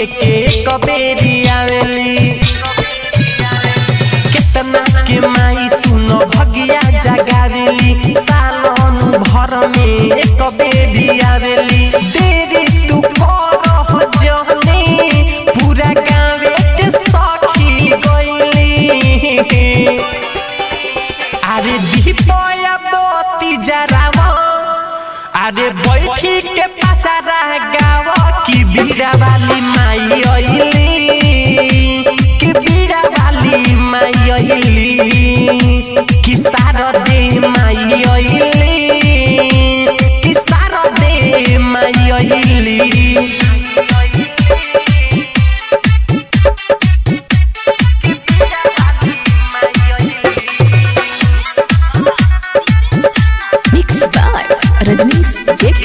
लेके कबेरी आवेली केतना के माई सुनो भगिया जगावेली सालन भर में एक बेरी आवेली देरी तू करह जहनी पूरा गाँवे के सखी गइली अरे दीपया मोती जरावा अरे बैठी के पचारा गावा की बीड़ा वाली माई अइली कि बीड़ा वाली माई अइली कि सारा दे माई अइली कि सारा दे माई अइली Mixed by Rajnish JK.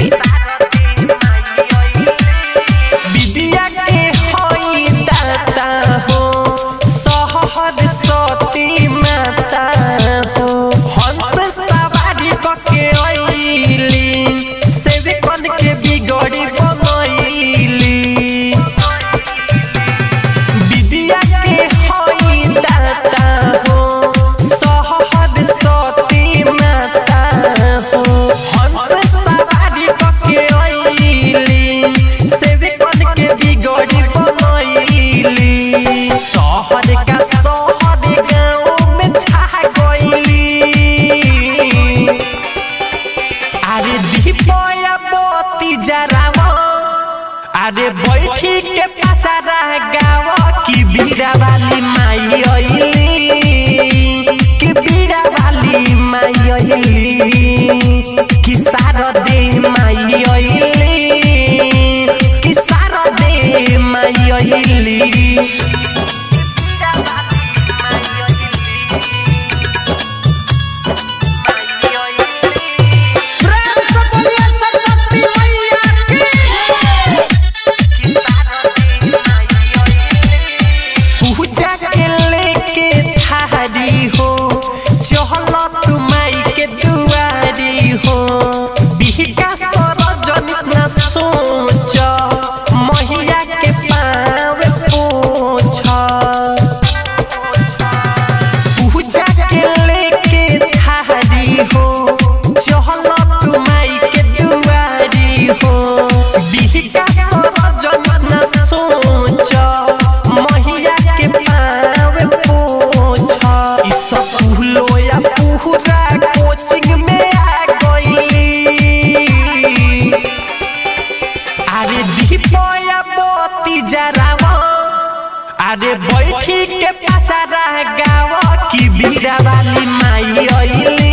विद्या के होई दाता हो सहद सती माता हो हंस सवारी कके अइली सेवकन के बिगड़ी बनैली विद्या के होई दाता हो सहद सती माता हो हंस सवारी कके अइली सेवकन के बिगड़ी बनैली शहर का शहर गाँव में छा गइली अरे दीपया मोती जरावा अरे बैठी के पचारा गावा की बीड़ा वाली माई अइली कि बीड़ा वाली माई अइली कि सारा दे माई अइली कि सारा दे माई अइली प्रेम से बोलिए सरस्वती मैया की पूजा के लेके थारी हो चहल तू माई के दुआरी हो बिहका सरजनिस न सोच महिया के पाँव पोछ पूजा के लेके थारी हो चहल तू माई के दुआरी हो बिहका सरजनिस न सोच महिया के पाँव पोछ ई सब फूलो या पूरा कोचिंग में आ गइली अरे दीपया मोती जरावा अरे बैठी के पचारा गावा की बीड़ा वाली माई अइली